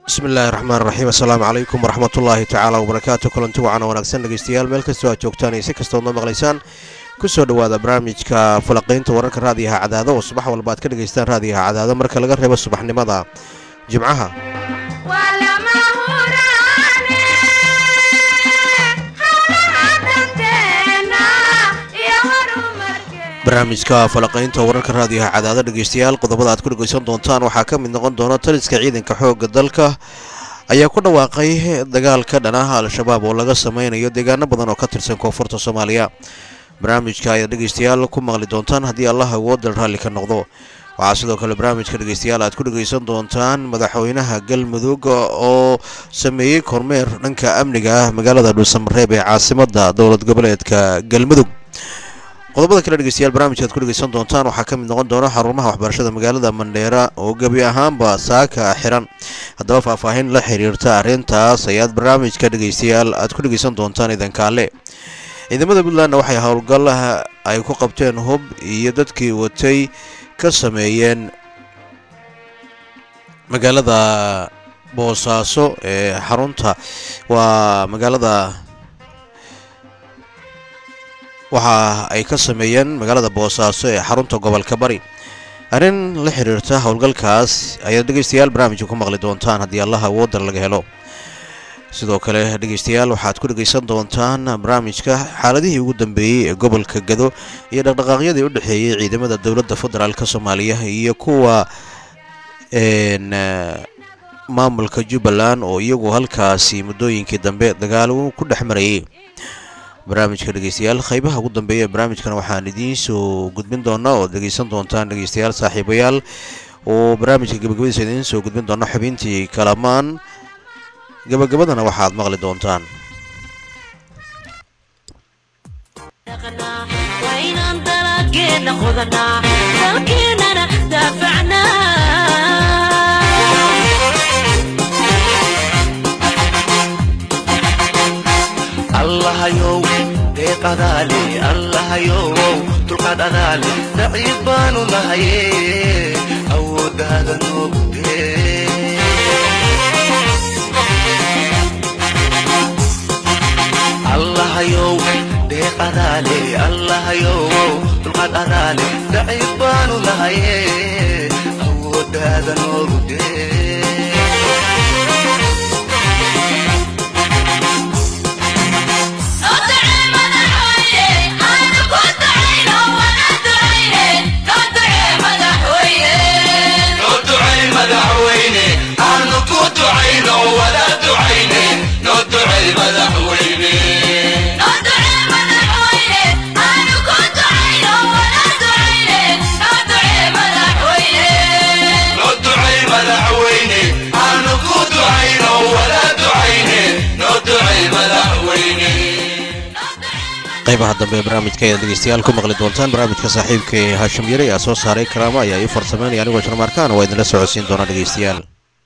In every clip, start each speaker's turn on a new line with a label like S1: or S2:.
S1: bismi illaahi raxmaan raxiim assalaamu calaykum waraxmatullaahi tacaala wabarakaatu kulanti wacan wanaagsan dhegeystayaal meel kastoo aad joogtaan iyo si kastood noo maqlaysaan kusoo dhowaada barnaamijka falaqiynta wararka raadiyaha cadaado oo subax walba aad ka dhegaystaan raadiyaha cadaado marka laga reebo subaxnimada jimcaha barnaamijka falaqaynta wararka raadiyaha cadaado dhegeystayaal qodobada aad ku dhegeysan doontaan waxaa ka mid noqon doona taliska ciidanka xoogga dalka ayaa ku dhawaaqay dagaal ka dhan ah al-shabaab oo laga sameynayo deegaano badan oo ka tirsan koonfurta soomaaliya barnaamijka ayaad dhegeystayaal ku maqli doontaan haddii allah awoodal raalli ka noqdo waxaa sidoo kale barnaamijka dhegeystayaal aad ku dhegeysan doontaan madaxweynaha galmudug oo sameeyey kormeer dhanka amniga ah magaalada dhuusamareeb ee caasimada dowlad goboleedka galmudug qodobada kale dhegeystayaal barnaamijka aad ku dhegeysan doontaan waxaa ka mid noqon doona xarumaha waxbarashada magaalada mandheera oo gebi ahaanba saaka xiran haddaba faahfaahin la xiriirta arrintaas ayaad barnaamijka dhegeystayaal aad ku dhegeysan doontaan idankaale ciidamada puntlandna waxay howlgal ay ku qabteen hub iyo dadkii watay ka sameeyeen magaalada boosaaso ee xarunta waa magaalada waxa ay ka sameeyeen magaalada boosaaso ee xarunta gobolka bari arrin la xiriirta howlgalkaas ayaad dhegeystayaal barnaamijka ku maqli doontaan haddii allaha awoodar laga helo sidoo kale dhegeystayaal waxaad ku dhegeysan doontaan barnaamijka xaaladihii ugu dambeeyey ee gobolka gado iyo dhaqdhaqaaqyadii u dhexeeyey ciidamada dowladda federaalk soomaaliya iyo kuwa maamulka jubbaland oo iyagu halkaasi muddooyinkii dambe dagaalo ku dhex marayay barnaamijka dhegeystayaal qaybaha ugu dambeeya ee barnaamijkan waxaan idiin soo gudbin doonaa oo dhegeysan doontaan dhegeystayaal saaxiibayaal oo barnaamijka gabagabadiisa idiin soo gudbin doona xubintii kalamaan gabagabadana waxaad maqli doontaan
S2: allahayow deeqadaale allahayow dulqaad adaale daciif baanu nahaye awooddaada noogdee allahayow deeqadaale allahayow dulqaad adaale daciif baanu nahaye awooddaada noogdee
S1: qaybaha dambe ee barnaamijka ayaad dhegeystayaal ku maqli doontaan barnaamijka saaxiibka ee haashim yare ayaa soo saaray karaamo ayaa ii farsameynaya anigoo jarmaarkaan waa idinla socodsiin doona dhegeystayaal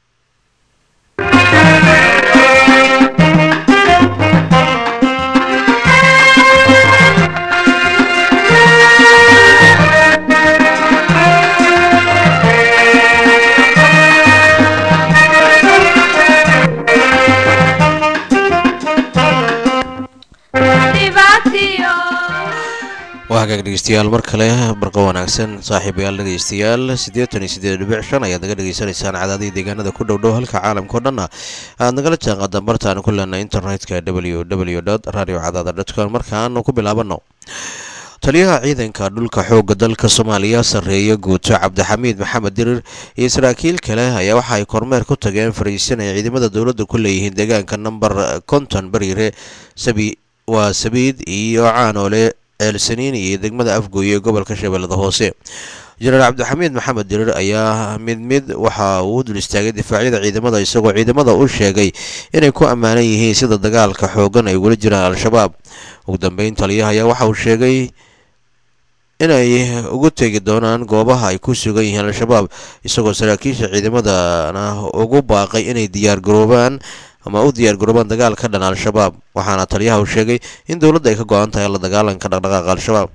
S1: waa hagaag dhegeystayaal mar kale barqa wanaagsan saaxiibayaal dhegeystayaal siddeetan iyo siddeed dhibic shan ayaad naga dhegeysanaysaan cadaadihii deegaanada ku dhow dhow halka caalamka o dhanna aad nagala jaanqaadaan bartaanu ku leenay internetka w w dot radio cadaada dotcom markaanu ku bilaabano taliyaha ciidanka dhulka xoogga dalka soomaaliya sarreeya guuto cabdixamiid maxamed dirir iyo saraakiil kale ayaa waxa ay kormeer ku tageen fariisin ay ciidamada dowladda ku leeyihiin deegaanka namber konton bariire sabi waa sabiid iyo caanoole ceelsaniin iyo degmada afgooye ee gobolka shabeellada hoose jenaraal cabdixamiid maxamed dirir ayaa mid mid waxa uu dul istaagay difaacyada ciidamada isagoo ciidamada u sheegay inay ku ammaanan yihiin sida dagaalka xoogan ay ugula jiraan al-shabaab ugu dambeyn taliyaha ayaa waxa uu sheegay inay ugu tegi doonaan goobaha ay ku sugan yihiin al-shabaab isagoo saraakiisha ciidamadana ugu baaqay inay diyaar garoobaan ama u diyaar garoobaan dagaal ka dhan al-shabaab waxaana taliyaha uu sheegay in dowladda ay ka go-an tahay la dagaalanka dhaqdhaqaaqa al-shabaab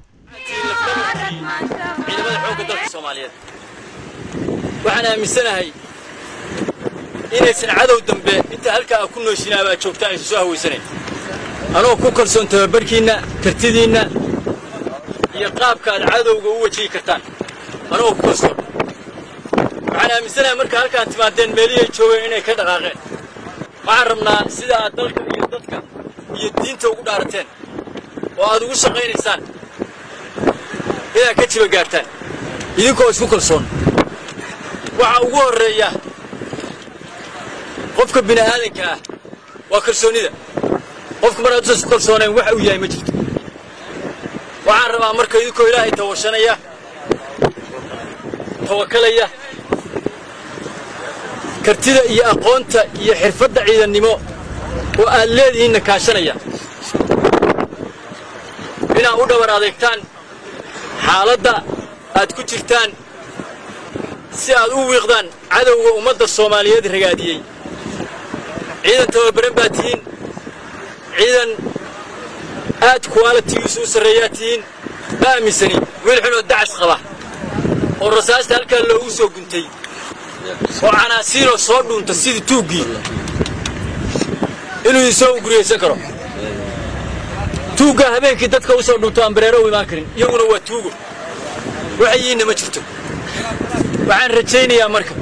S3: ciidamada xoogga dalka soomaaliyeed waxaan aaminsanahay inaysan cadow dambe inta halkaa a ku nooshinaa baa joogtaan aysan soo hawaysanayn anoo ku kalsoon tababarkiinna kartidiinna iyo qaabka aad cadowga u wajihi kartaan anagoo ku kalsoon waxaan aaminsanahay marka halkaan timaadeen meelihiay joogeen inay ka dhaqaaqeen waxaan rabnaa sida aad dalka iyo dadka iyo diinta ugu dhaarateen oo aad ugu shaqaynaysaan inaad ka jiba gaartaan idinkoo isku kalsoon waxa ugu horreeya qofka bini aadanka ah waa kalsoonnida qofka mar hadduusan isku kalsoonayn waxa uu yahay ma jirto waxaan rabaa marka idinkoo ilaahay tawashanaya tawakalaya kartida iyo aqoonta iyo xirfadda ciidannimo oo aad leedihiinna kaashanaya inaad u dhabar adeegtaan xaaladda aad ku jirtaan si aad u wiiqdaan cadowga ummadda soomaaliyeed ragaadiyey ciidan tababaran baad tihiin ciidan aad kuwaalatigiisu u sarreeyaa tihiin ma aaminsani wiil xunoo dacas qaba oo rasaasta halkaa loogu soo guntay oo canaasiinoo soo dhuunta sidii tuuggii inuu isoo guriyaysan karo tuuggaa habeenkii dadka u soo dhunto aan bareero u imaan karin iyaguna waa tuugo waxayiinna ma jirto waxaan rajaynayaa marka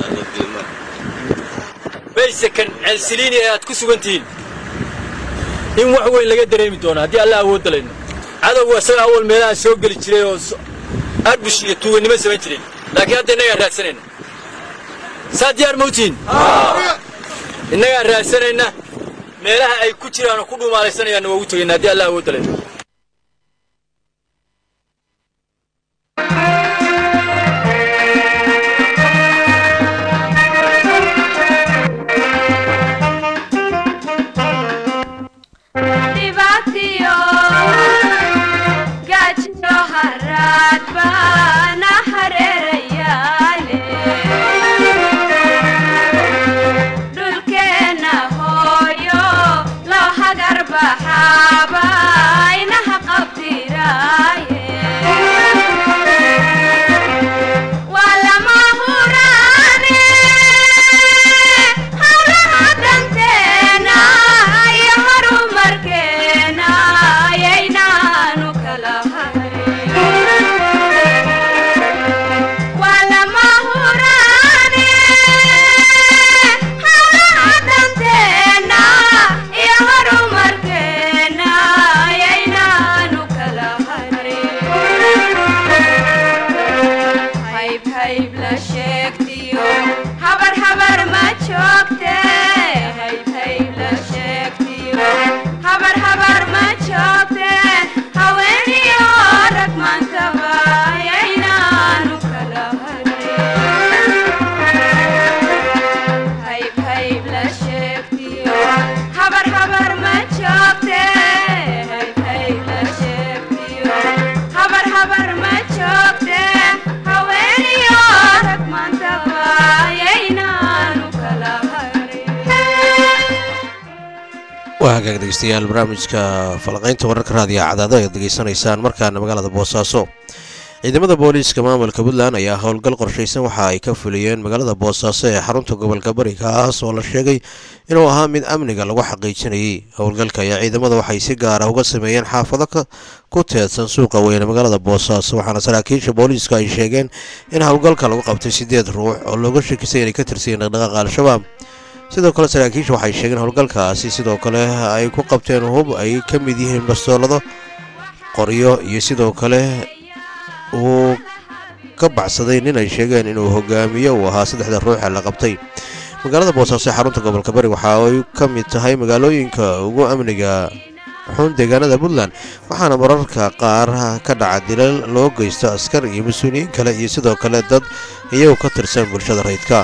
S3: baysakan ceelsiliini ee aad ku sugan tihiin in wax weyn laga dareemi doono haddii alla awoodda layno cadowgu isaga awal meelaha soo geli jiray oo arbush iyo tuugannimo samayn jireen laakiin hadda innagaan raadsanayna saa diyaar mawtihiin innagaan raadsanayna meelaha ay ku jiraan oo ku dhuumaalaysanayaan waa ugu tegayna haddii alla awoodda layno
S1: waa hagaag dhegeystayaal barnaamijka falaqaynta wararka raadiyo cadaado ayaad degeysanaysaan markaana magaalada boosaaso ciidamada booliiska maamulka puntland ayaa howlgal qorshaysan waxa ay ka fuliyeen magaalada boosaaso ee xarunta gobolka bari kaas oo la sheegay inuu ahaa mid amniga lagu xaqiijinayay howlgalka ayaa ciidamada waxay si gaara uga sameeyeen xaafado ku teedsan suuqa weyne magaalada boosaaso waxaana saraakiisha booliiska ay sheegeen in howlgalka lagu qabtay sideed ruux oo looga shakisay inay ka tirsayiin dhaqdhaqaaqa al-shabaab sidoo kale saraakiisha waxay sheegeen howlgalkaasi sidoo kale ay ku qabteen hub ay ka mid yihiin bastoolado qoryo iyo sidoo kale uu ka baxsaday nin ay sheegeen inuu hogaamiyo uu ahaa saddexda ruuxa la qabtay magaalada boosaaso ee xarunta gobolka bari waxa ay ka mid tahay magaalooyinka ugu amniga xun deegaanada puntland waxaana mararka qaar ka dhaca dilal loo geysto askar iyo mas-uuliyiin kale iyo sidoo kale dad iyagu ka tirsan bulshada rayidka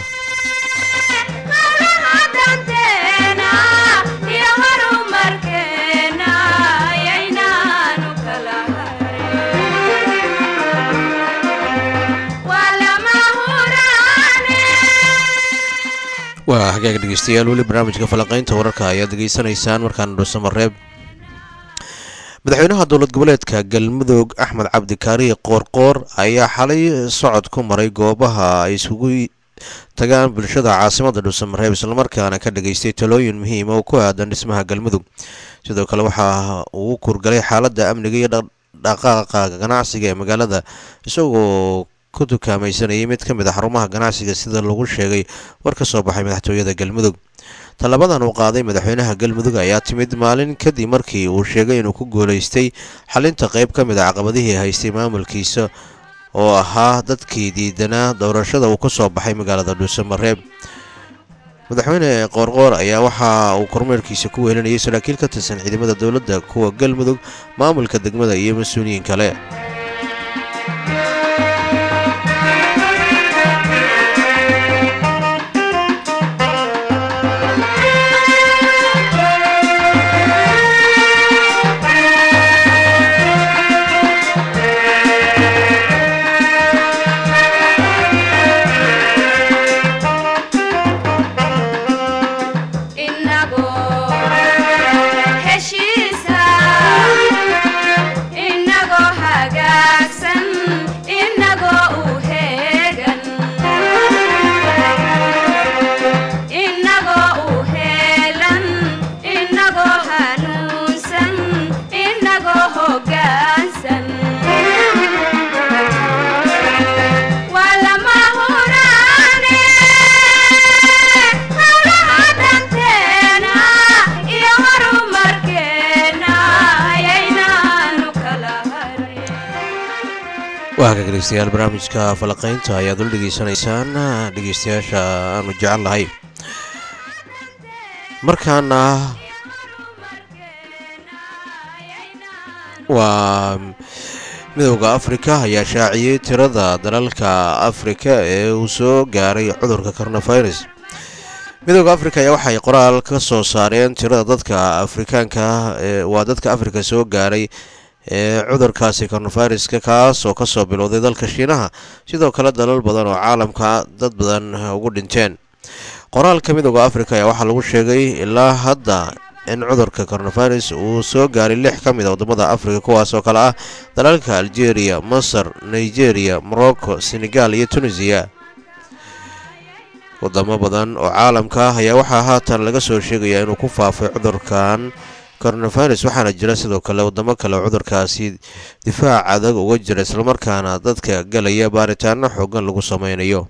S1: waa hagaag dhegeystayaal weli barnaamijka falaqaynta wararka ayaad degeysanaysaan markaana dhuusamareeb madaxweynaha dowlad goboleedka galmudug axmed cabdikaari qoorqoor ayaa xalay socod ku maray goobaha ay isugu tagaan bulshada caasimada dhuusamareeb islamarkaana ka dhageystay talooyin muhiima oo ku aadan dhismaha galmudug sidoo kale waxa uu kurgalay xaaladda amniga iyo dhaqaaqa ganacsiga ee magaalada isagoo ku dukaamaysanayay mid ka mid a xarumaha ganacsiga sida lagu sheegay war ka soo baxay madaxtooyada galmudug tallabadan uu qaaday madaxweynaha galmudug ayaa timid maalin kadib markii uu sheegay inuu ku guulaystay xalinta qayb ka mid a caqabadihii haystay maamulkiisa oo ahaa dadkii diidanaa doorashada uu ka soo baxay magaalada dhuusamareeb madaxweyne qoorqoor ayaa waxa uu kormeerkiisa ku weelinayay saraakiil ka tirsan ciidamada dowladda kuwa galmudug maamulka degmada iyo mas-uuliyiin kale waaka dhegeystayaal barnaamijka falaqaynta ayaad ula dhegeysanaysaan dhegeystayaasha aanu jecel lahay markaana waa midowda afrika ayaa shaaciyey tirada dalalka afrika ee uu soo gaaray cudurka coronavirus midowda afrika ayaa waxay qoraal ka soo saareen tirada dadka afrikaanka waa dadka afrika soo gaaray ee cudurkaasi coronaviruska kaas oo kasoo bilowday dalka shiinaha sidoo kale dalal badan oo caalamka dad badan ugu dhinteen qoraalka midowda afrika ayaa waxaa lagu sheegay ilaa hadda in cudurka coronavirus uu soo gaaray lix ka mid a wadamada afrika kuwaas oo kale ah dalalka algeria masar nigeria morocco senegal iyo tunisiya wadamo badan oo caalamka ah ayaa waxaa haatan laga soo sheegayaa inuu ku faafay cudurkan coronavirus waxaana jira sidoo kale wadamo kale oo cudurkaasi difaac adag uga jira islamarkaana dadka galaya baaritaano xoogan lagu sameynayo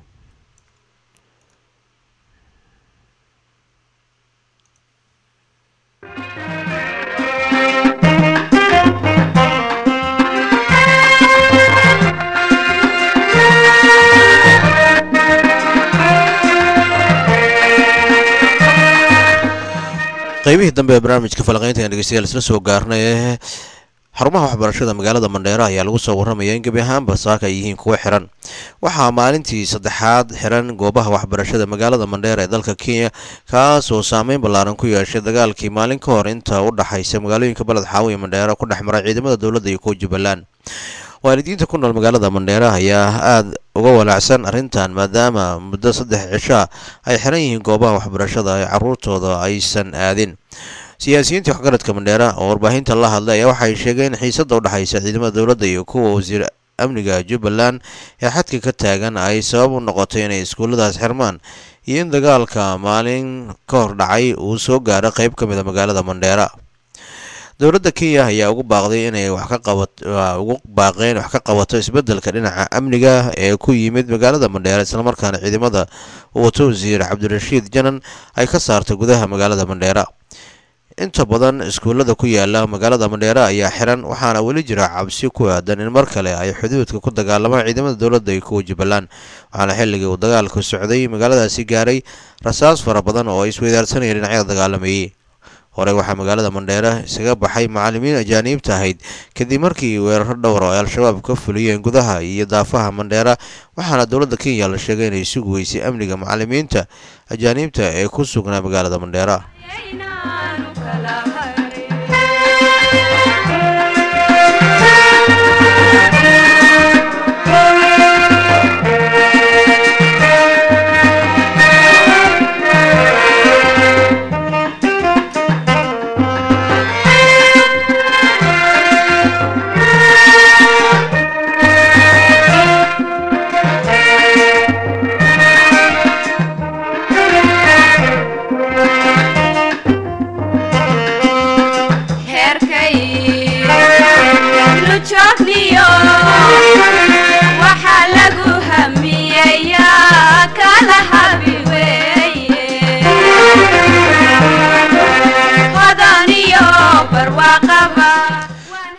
S1: qaybihii dambe ee barnaamijka falaqaynta aan dhegeystayaal isla soo gaarnay xarumaha waxbarashada magaalada mandheera ayaa lagu soo warramaya in gebi ahaanba saaka ay yihiin kuwo xiran waxaa maalintii saddexaad xiran goobaha waxbarashada magaalada mandheera ee dalka kenya kaas oo saameyn ballaaran ku yeeshay dagaalkii maalin ka hor inta u dhaxaysa magaalooyinka baled xaawo iyo mandheera ku dhex maray ciidamada dowladda iyo kuwa jubbaland waalidiinta ku nool magaalada mandheera ayaa aada uga walaacsan arrintan maadaama muddo saddex cishaa ay xiran yihiin goobaha waxbarashada ee caruurtooda aysan aadin siyaasiyiinta waxgaradka mandheera oo warbaahinta la hadlay ayaa waxay sheegeen xiisadda u dhexaysa ciidamada dowladda iyo kuwa wasiir amniga jubbaland ee xadka ka taagan ay sabab u noqotay inay iskuulladaas xirmaan iyo in dagaalka maalin ka hor dhacay uu soo gaaro qayb ka mid a magaalada mandheera dowladda kenya ayaa ugu baaqday inay wax ka qabat ugu baaqeen wax ka qabato isbeddelka dhinaca amniga ee ku yimid magaalada mandheera islamarkaana ciidamada uu wato wasiir cabdirashiid janan ay ka saartay gudaha magaalada mandheera inta badan iskuullada ku yaala magaalada mandheera ayaa xiran waxaana weli jira cabsi ku aadan in mar kale ay xuduudka ku dagaalamaan ciidamada dowladda iyo kuwa jubbaland waxaana xilligii uu dagaalku socday magaaladaasi gaaray rasaas fara badan oo ay isweydaarsanayeen dhinacyada dagaalamayey hore waxaa magaalada mandheera isaga baxay macallimiin ajaaniibta ahayd kadib markii weeraro dhowr oo ay al-shabaab ka fuliyeen gudaha iyo daafaha mandheera waxaana dowladda kenya la sheegay inay sugi weysay amniga macallimiinta ajaaniibta ee ku sugnaa magaalada mandheera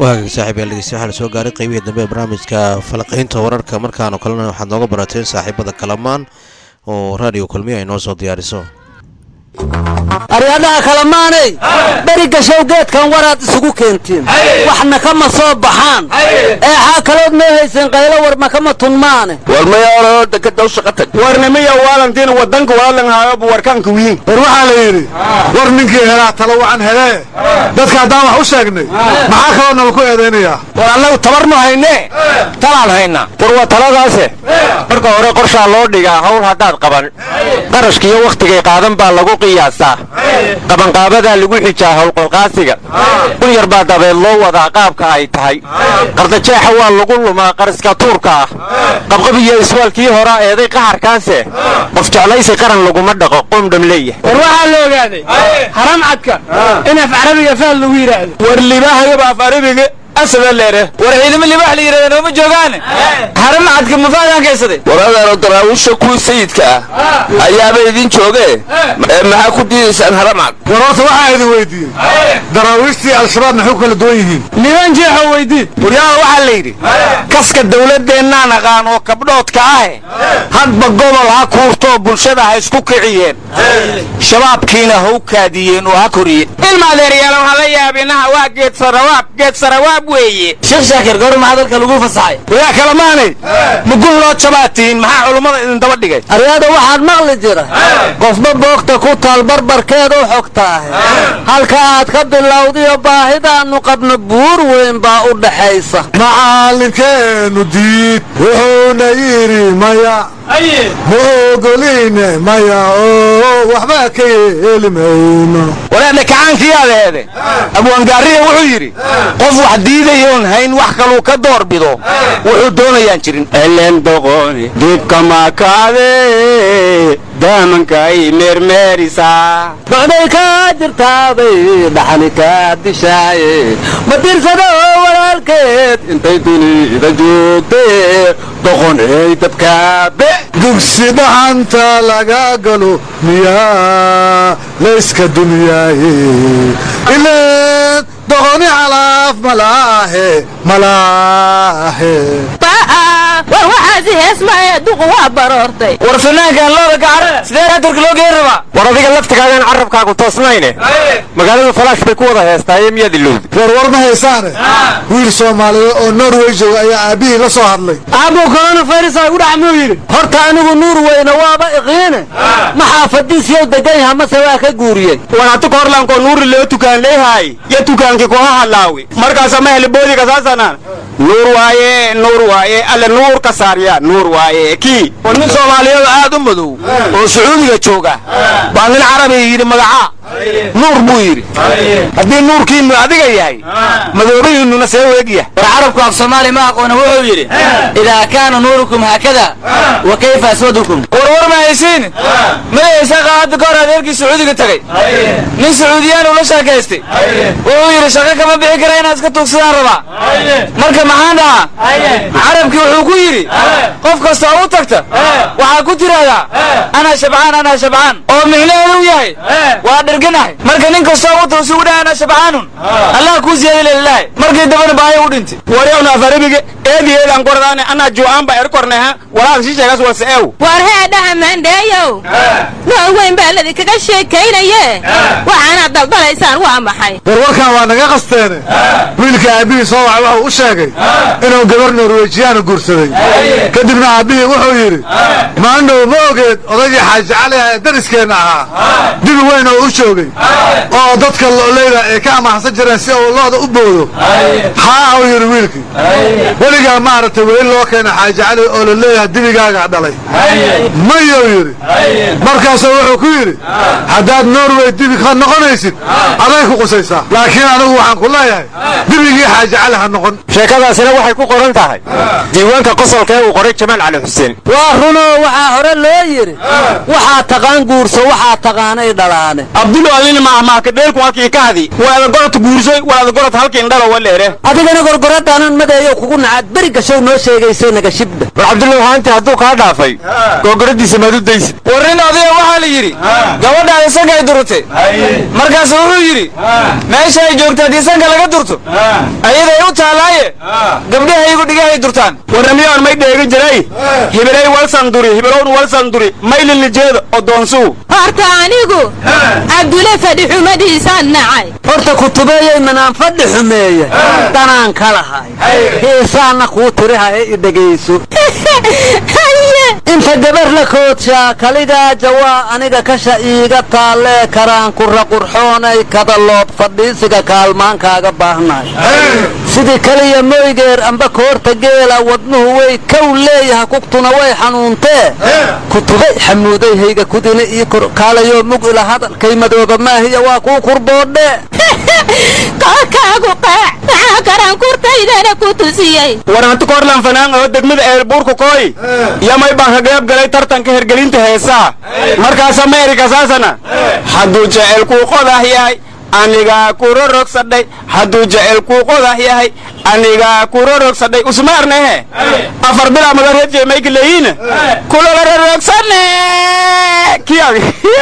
S1: waagaga saaxiib yaal dhegeysta waxaa la soo gaaray qeybihii dambe ee barnaamijka falaqaynta wararka markaanoo kalena waxaad nooga barateen saaxiibada kalamaan oo raadiyo kulmiya ay noo soo diyaariso
S4: aryadhaha kalamaanay beri gashow geedkan waraad isugu keentiin waxna kama soo baxaan eexaa kalood noo hayseen qaylo war makama tunmaane
S5: war mayaalo dekadaw shaqa tag
S6: warnimiya waalantiin wadanka waalanhaayobu warkaanka wiin
S7: war waxaa la yidhi war ninkii helaa talo wacan helee dadka haddaan wax u sheegnay maxaa kaloo nala ku eedaynayaa
S6: war annagu tabarnu haynee talaan haynaa war waa taladaase marka hore qorshaa loo dhigaa hawl haddaad qaban qarashkiiyo wakhtigay qaadan baa lagu qiyaasaa qabanqaabadaa lagu xijaa howlqalqaasiga kun yar baa dabeed loo wadaa qaabka ay tahay qardajeexa waa lagu lumaa qariska tuurka ah qabqab iyo iswaalkii horaa eeday qaharkaase qof jeclaysi qaran laguma dhaqo qoomdham leeyahay war waxaa la ogaaday haram cadka in af carabiga faal lagu yidhaahdo war libaahayoba af arabiga asaba leere war ciidamo libaax la yidhahda nooma joogaan haram cadka mafaadaan kaysaday
S5: war adaano daraawiisha kuwii sayidka ah ayaaba idin joogee ee maxaa ku diidaysaan haramcad
S7: war horta waxaa idin weydiiyey daraawiishtii al-shabaab maxay ku kala duwan yihiin
S6: niman jeexo weydii waryaada waxaa la yidhi kaska dawladdeennaan aqaan oo kabdhoodka ahe hadba gobol ha kuurtoo bulshada ha isku kiciyeen shabaabkiina ha u kaadiyeen oo ha koriyeen ilmaadeeryaal waxaa la yaabinaha waa geed sarawaab geed sarawaab weeye
S4: sheekh shaakir gawr maxaa dalka lagu fasaxay
S6: wayaa kalamaanay mugun loo jabaatiin maxaa culummada idin daba dhigay
S4: aryada waxaad maqli jira qofba boogta ku taal barbarkeed u xogtaahe halka aad ka bilowdiyo baahidaannu qabno buur weyn baa u dhaxaysa
S7: macallinkeennu diid wuxuuna yidhi maya ma ogoline maya oo waxba ka yeeli mayno
S6: walaadna kacaankii adeede abwaangaariya wuxuu yidhi qof wax diidayoon hayn wax kaluu ka door bido wuxuu doonayaan jirin elen doqoni dibka makaade daamankaay meermeerisaa
S4: docday kaa jirtaabay dhaxani kaa dishaaye ma dirsado walaalkeed intay dunida joogtee doqoney dabkaabe
S7: dugsi dhaxanta laga galo miyaa layska dunyaaye ileen doqoni calaaf malaahe malaahe
S8: war waxaasi heesmaya duqu waa baroortay
S6: war fanaankan looda gacara sidee raatorka loo geen rabaa war adiga laftigaagaan carabkaagu toosnayne magaaladu falaash bay ku wada heestaaye miyaad ilowdi
S7: war war ma haysaane wiil soomaaliyeed oo norway jooga ayaa aabbihii la soo hadlay
S4: aabuu coronavirus ay u dhac muu yidhi horta anigu nuur weyne waaba iqiine maxaa fadiisyow degan yaha mase waa ka guuriyey
S6: war hatu korlankoo nuuri loo tukaan leehaay yo tukaankii kuha hadlaawi markaasa ma heli boodiga saasanaan nuur waaye nuur waaye alle nuur ka saarya nuur waaye kii war nin soomaaliyeed aad u madow oo sacuudiga jooga baa nin carabiga yidhi magacaa nuur buu yidhi haddii nuurkiinnu adiga yahay madoobihiinnuna see weegyahay
S4: war carabku af soomaali ma aqoona wuxuu yidhi idaa kaana nuurukum haakada wa kayfa aswadukum
S6: war war ma haysiin madaysa qaada ka hor adeerkii sacuudiga tagay nin sacuudiyaan ula sheekaystay wuxuu yidhi shaqo kama bixi kara inaad iska tuugsadaan rabaa marka maxaan dhahaa carabkii wuxuu ku yidhi qof kasta oo u tagta waxaa ku tidhaahdaa anaa shabcaan anaa shabcaan oo micnaheedu yahay waa dhirganahay marka nin kasta oo u tago si u dhaha anaa shabcaanun allah kuu siyaadi lilaahi markii dambana baahi u dhintay waryawna afarabiga eedi eedaan kordaane anaa juu'aan baa erkorneha walaal shisheegaas wase eew
S8: war heedhaha maandheeyow noo weyn baa ladinkaga sheekaynaye waxaanaad daldalaysaan waa maxay
S7: war warkan waa naga qasteene wiilka aabbihii soo wacay wuxuu u sheegay inuu gabar norwejiyaana guursaday kadibna aabbihii wuxuu yidhi maandhow ma ogeed odaygii xaaji cali ee dariskeenna ahaa dibi weyn oo u joogay oo dadka lo'leyda ay ka amaaxsan jireen si uu looda u boodo haa uu yidhi wiilkii weligaa maaragtay weli loo keena xaaji cali oo la leeyahay dibigaaga dhalay mayou yidhi markaasuu wuxuu ku yidhi haddaad norway dibi ka noqonaysid aday ku qusaysaa laakiin anigu waxaan ku leeyahay dibigii xaaji cali ha noqon
S6: sheekadaasina waxay ku qoran tahay diiwaanka qosolka ee uu qoray jamaal cali xuseen
S4: waa runoo waxaa hore loo yidhi waxaa taqaan guurso waxaa taqaanay dhalaane
S6: abdulo adina maahmaaka dheelku halkii ka hadi waada gorod guursoy waada gorod halkiin dhalo waleere
S4: adigana gorgoradaanan madeeyo kugu nacaad beri gashow noo sheegaysay naga shibda
S6: war cabdulla waxaanti hadduu kaa dhaafay googoradiisa maad u daysid
S5: war nin odaya waxaa la yidhi gabadhaada sankay durtay markaasu wuxuu yidhi meesha ay joogta haddii sanka laga durto ayaday u taalaaye gabdhahaygu dhigahay durtaan
S6: waramiyoon may dheegi jiray hibilay walsanduri hibilown walsanduri maylilijeeda odoonsuu
S8: horta anigu cabdule fadhi xumadiisaan nacay
S4: horta kutubeeyey manaan fadhi xumeeye danaan ka lahay heesaana kuu tirihaye i dhegayso inta gabar la koodshaa kaligaa jawaa aniga kasha iiga taallee karaan kura qurxoonay kada loob fadhiisiga kaalmaankaaga baahnahay sidii kaliya moygeer amba koorta geela wadnuhu way kow leeyaha kugtuna way xanuuntee kutubay xamuuday hayga kudina ii korkaalayoo mug ila hadalkay madooba maahiya waa kuu kurboodhee
S8: kookaagu qaac maxaa karaan kurtaydana ku tusiyey
S6: war hanti korlan fanaan oo degmada eelbuurku kooy yamay baan ka qayb galay tartanka hergelinta heesaa markaas ameerika saasana hadduu jecelkuu qodah yahay anigaa kurorogsadhay hadduu jecelkuu qodah yahay anigaa kurorogsadhay usmaarnehe afar bilaa magareedjee mayka leeyiina kulolororogsane kiyag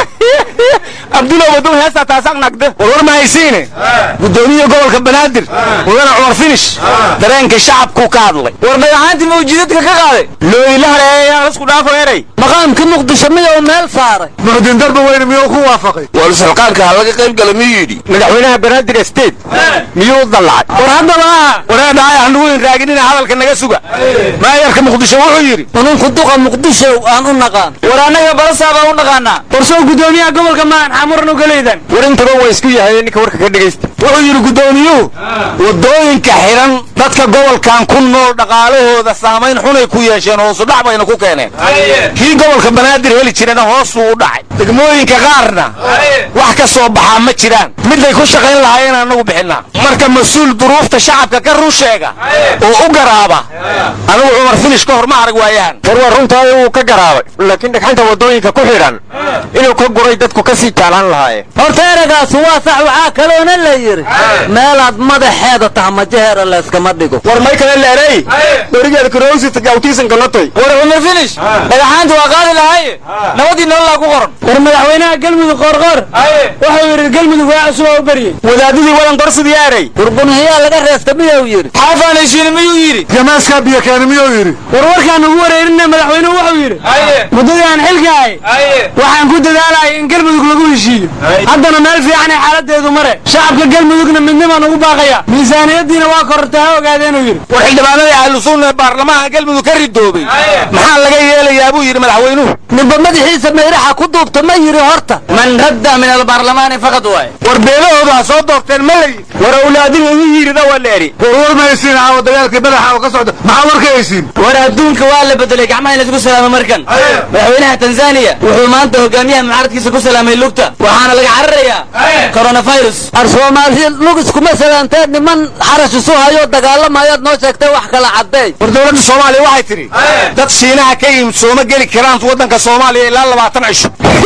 S6: abdulow waduu heestaa taasaq nagde warwar ma haysiine gudoomiya gobolka banaadir mudane cumar finish dareenka shacabkuu ka hadlay war dhagaxaantii mawjidadka ka qaaday looyila hareeyaa isku dhaafo eray
S4: maqaamkii muqdisho miyuu meel saaray
S7: muxdiin darba weyne miyuu ku waafaqay
S5: war sulqaanka ha laga qayb gala miyuu yidhi
S6: madaxweynaha banaadir state miyuu dallacay war haddaba waree dhahay hanugu inraaginina hadalka naga suga maayarka muqdisho wuxuu yidhi
S4: ununku duqa muqdisho aan u naqaan
S5: war annaga balasaabaa u naqaanaa
S6: warsoo gudoomiyaha gobolka maan xamuran ugalaydan war intaba waa isku yahay ninka warka ka dhegaysta wuxuu yidhi gudoomiyuhu wadooyinka xiran dadka gobolkan ku nool dhaqaalahooda saamayn xunay ku yeesheen hoosu dhac bayna ku keeneen kii gobolka banaadir heli jirana hoosuu u dhacay degmooyinka qaarna wax ka soo baxaa ma jiraan miday ku shaqayn lahaayeen annagu bixinaa marka mas-uul duruufta shacabka ka run sheega oo u garaaba anigu cumar finish ka hor ma arag waayahan war waa runtaay uu ka garaabay laakiin dhagxanta wadooyinka ku xidhan inuu ka guray dadku ka sii jaalaan lahaayeen
S4: horta eragaasu waa sax waxaa kaloona la yidhi meelaad madaxeeda tahmajaheera layskama dhigo
S6: war may kale leerey dhorigeeda karowsita gawtiisanka notoy
S5: war cumar finish dhagaxaanta waa qaadi lahaye nabadii nololaa ku qoran
S6: war madaxweynaha galmudug qoorqoor wuxuu yidhi galmudug waa cusub oo u beryey wadaadadii wadan qorsidii aaray
S4: warbunhiyaa laga reesta miyuu yidhi
S5: xaafaan heshiini miyuu yidhi
S7: jamaaskaa biyo keeni miyuu yidhi
S6: war warkaan ugu wareerinna madaxweynuhu wuxuu yidhi muddadii aan xilka ahay waxaan ku dadaalayay in galmudug lagu heshiiyo haddana meel fiicanay xaaladeedu mare shacabka galmudugna midnimaan ugu baaqaya miisaaniyaddiina waa korortay ha ogaadeenuu yidhi war xildhibaanadii ahlusunna ee baarlamaanka galmudug ka ridoobay maxaa laga yeelayaa buu yidhi madaxweynuhu
S4: ninba madaxiisa mayraxa ku duubta ma yidhi horta
S5: man radda min albaarlamaani faqad waay
S6: war beelahoodu ha soo doorteen ma layi war awlaadiga igu yirida waa la eri
S7: warwar ma haysiin caawa dagaalkii madaxa oo ka socda maxaa war ka haysiin
S5: war adduunka waa la bedelay gacmaha in laisku salaamo markan madaxweynaha tanzaniya wuxuu maanta hogaamiyaha mucaaradkiisa ku salaamay lugta waxaana laga cararayaa coronavirus
S4: ar soomaaliya lug iskuma salaanteen niman xarash isu hayo dagaalamayaad noo sheegtay wax kala caddeey
S6: war dowladda soomaaliya waxay tidhi dad shiinaha ka yimid sooma geli karaan waddanka soomaaliya ilaa labaatan cisho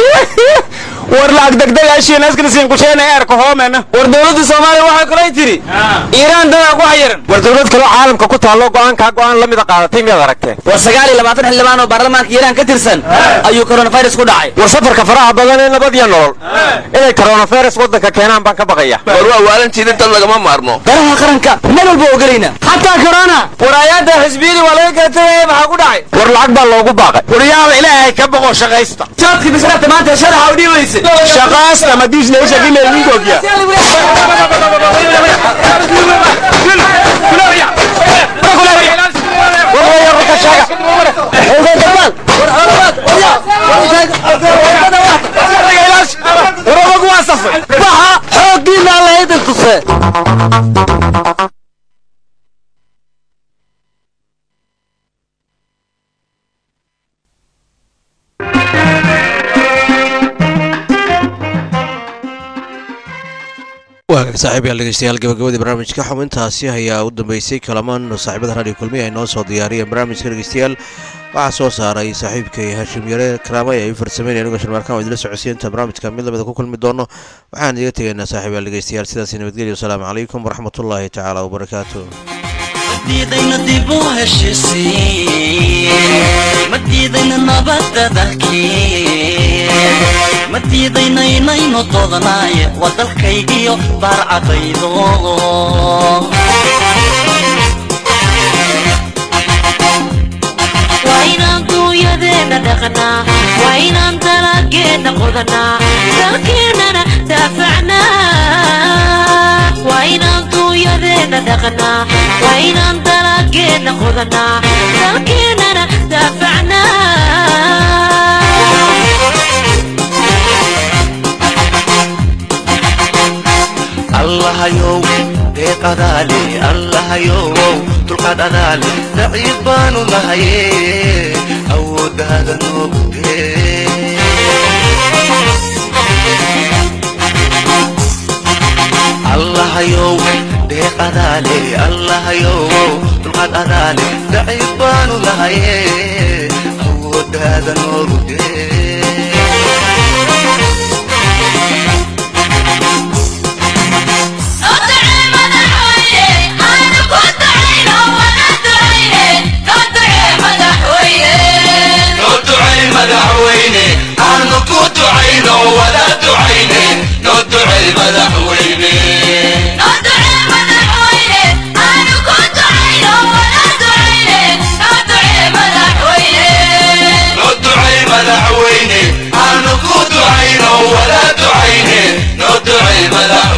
S6: war lacag degdegaashiinaskasiinkusheena eerka hoomena
S5: war dowladda soomaaliya waxay kalay tidhi iiraan dadaa ku xayiran
S6: war dowlad kaloo caalamka ku taallo go'aankaa go'aan la mida qaadatay miyaad aragteen
S5: war sagaal iyo labaatan xildhibaan oo baarlamaanka iiraan ka tirsan ayuu coronavirus ku dhacay
S6: war safarka faraha badan ee nabad iyo nolol inay coronavirus waddanka keenaan baan ka baqaya
S5: war waa waalantiida dad lagama maarmo garaha qaranka meel walba ogelayna xataa corona war aayaadda xisbiyadii waa laga kala tegaya maxaa ku dhacay
S6: war lacag baa loogu baaqay war yaala ilaahay ka boqo shaqaysta
S5: jaadkii bisraabta maanta sharaxa u dhiibaysa
S6: shaqaasta madiisleisha gileelingoogya
S4: baxa xooggiina alla idin tuse
S1: waagaag saaxiibayaal dhegeystayaal gabagabadii barnaamijka xubintaasi ayaa u dambeysay kalamaan saaxiibada radio kulmiya ay noo soo diyaariyeen barnaamijka dhegeystayaal waxaa soo saaray saaxiibkay hashim yare karaamay ay u farsameyn anigoo sharmaarkaan oo idila socodsiinta barnaamijka mid lamida ku kulmi doono waxaan idiga tegaynaa saaxiibayaal dhegeystayaal sidaasi nabadgelyo wasalaamu calaykum waraxmatullaahi tacaala wabarakaatu
S2: madiidayna dib u heshisiin madiidayna nabadda dalkiin madiidayna inaynu doodnaaye waa dalkaygiyo baarcadaydo
S9: waa inaan duunyadeenna dhaqnaa waa inaan dalageenna qodanaa dalkeennana daafacnaa waa inaan duunyadeenna dhaqnaa waa inaan dalageenna qodanaa dalkeennana daafacnaa
S2: allahayow deeqadaale allahayow dulqaad adaale daciif baanu nahaye awooddaada noogu dee allahayow deeqadaale allahayow dulqaad adaale daciif baanu nahaye awooddaada noogu dee noo ducay madaxweyne aanu ku ducayno wala ducayne noo ducay madaxweyne noo ducay madaxweyne aanu ku ducayno wala ducayne noo ducay madaxweyne